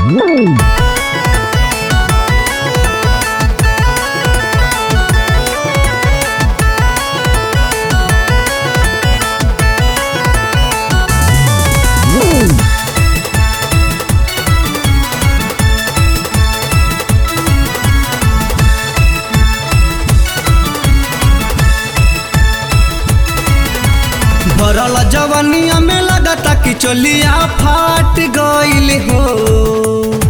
भरल जवनिया में लगता कि चोलिया फाट गईल हो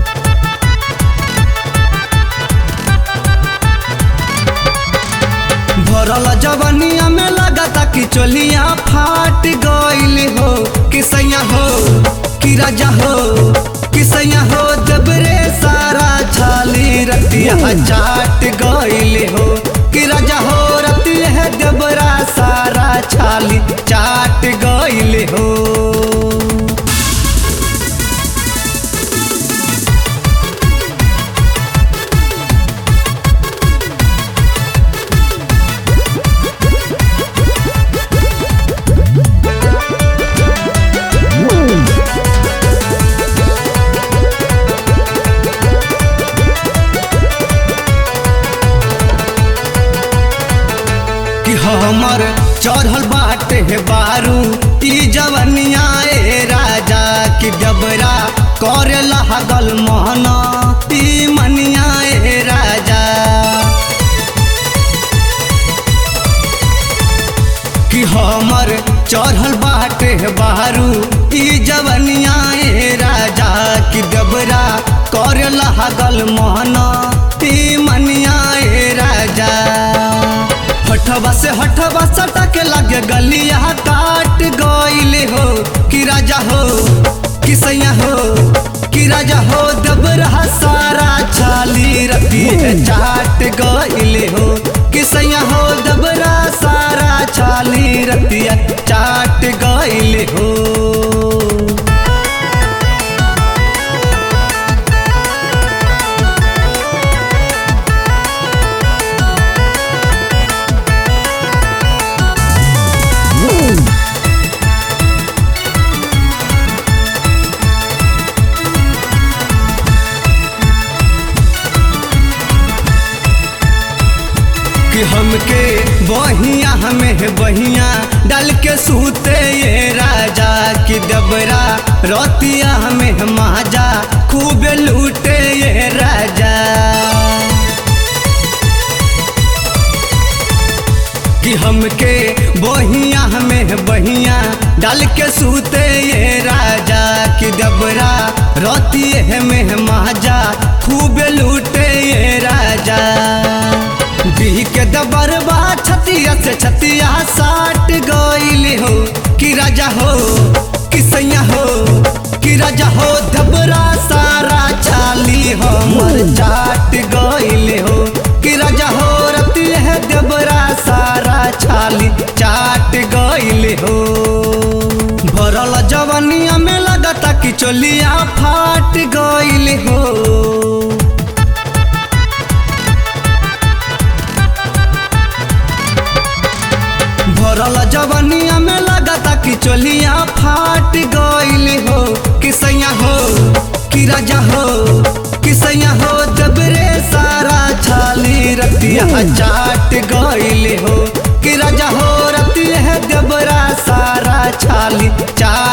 भरल जवनिया में लगता कि चोलिया फाट गईल हो कि सैया हो कि राजा हो कि सैया हो जबरे सारा छाली रतिया चाट गईल हो कि राजा हो रतिया है जबरा सारा छाली चाट गईल हो कि हमर चढ़ल बाटे है बारू ई जवनिया ए राजा कि डबरा करे लागल मोहना ई मनिया ए राजा कि हमर चढ़ल बाटे है बारू ई जवनिया ए राजा कि डबरा करे लागल मोहना ई मनिया ए राजा हठवा से हठवा सटक लगे गलिया काट गईले हो कि राजा हो कि सैया हो कि राजा हो दबरा सारा छाली रति चाट गईले हो कि सैया हो दबरा सारा छाली रतिया चाट गईले हो कि हमके बहिया हमें बहिया डाल के सूते ये राजा कि दबरा रोतिया हमें माजा खूब लूटे ये राजा कि हमके बहिया हमें बहिया डाल के सूते ये राजा कि दबरा रोतिए हमें माजा खूब लूटे ये राजा बिह के दबरबा छतिया से छतिया साट गईल हो कि राजा हो कि सैया हो कि राजा हो दबरा सारा छाली हमर चाट गईल हो कि राजा हो रति है दबरा सारा छाली चाट गईल हो भरल जवनिया में लगता कि चोलिया फाट गईल हो भरल जवनिया में लगता कि चोलिया फाट गईल हो कि सैया हो कि राजा हो कि सैया हो दबरे सारा छाली रतिया चाट गईल हो कि राजा हो रतिया दबरा सारा छाली चाट